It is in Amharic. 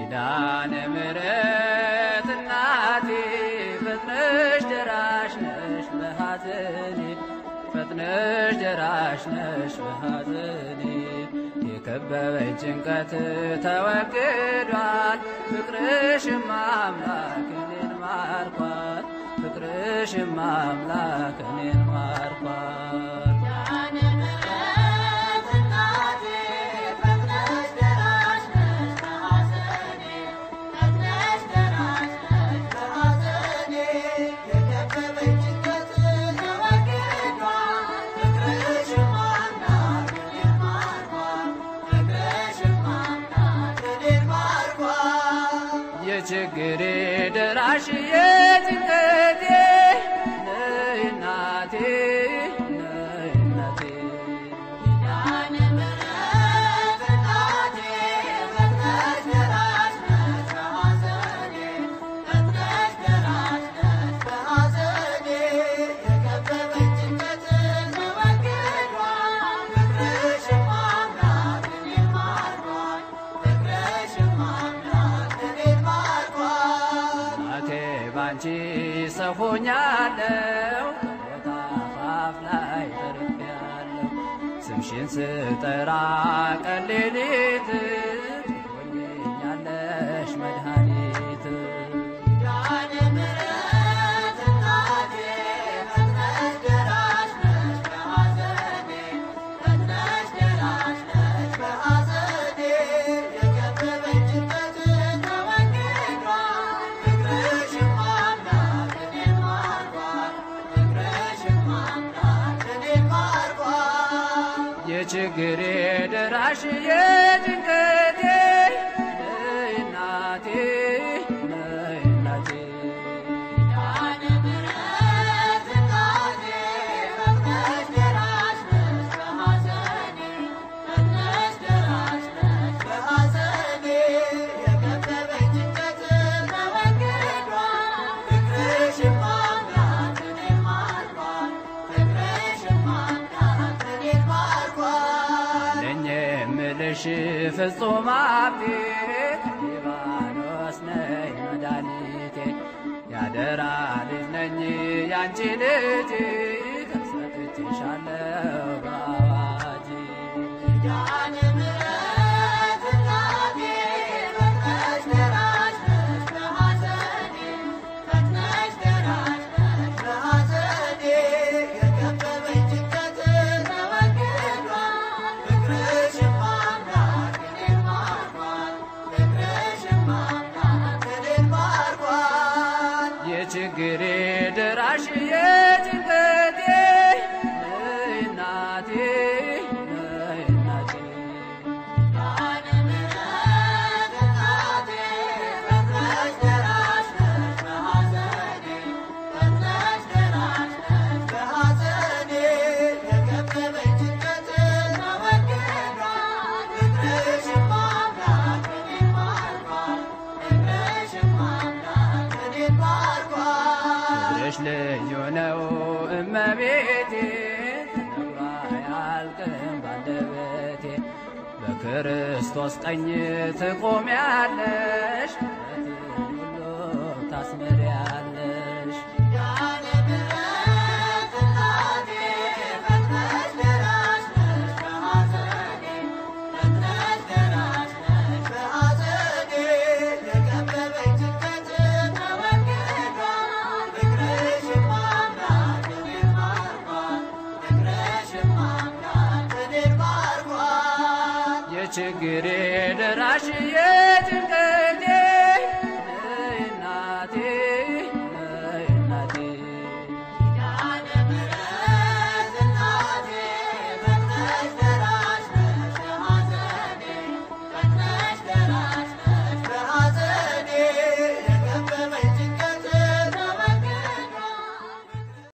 ኪዳነ ምሕረት እናቴ ፈጥነሽ ደራሽ ነሽ በሐዘኔ ፈጥነሽ ደራሽ ነሽ በሐዘኔ የከበበኝ ጭንቀት ተወግዷል ፍቅርሽም አምላክ እኔን ማርኳል ፍቅርሽም አምላክ እኔን ማርኳል የችግሬ ደራሽ የጭንቀቴ ነይ እናቴ ነይ እናቴ እናቴ ባንቺ ሰው ሆኛለሁ ከሞት አፋፍ ላይ ተርፌያለሁ ስምሽን ስጠራ ቀን ሌሊት ትሆኚኛለሽ መድኃኒት የችግሬ ደራሽ የጭንቀቴ ነይ እናቴ ነይ እናቴ ለኝ የምልሽ ፍጹም ሀብቴ ሊባኖስ ነይ መድኃኒቴ ያደራ ልጅ ነኝ ያንቺ ልጅ ሰጥቼሻለሁ በአዋጅ የችግሬ ደራሽ የጭንቀቴ ነይ እናቴ ነይ እናቴ ፍቅርሽ ልዩ ነው እመቤቴ ተነግሮ አያልቅም ባንደበቴ በክርስቶስ ቀኝ ትቆሚያለሽ ምሕረትን ሁሉ ታስምሪያለሽ የችግሬ ደራሽ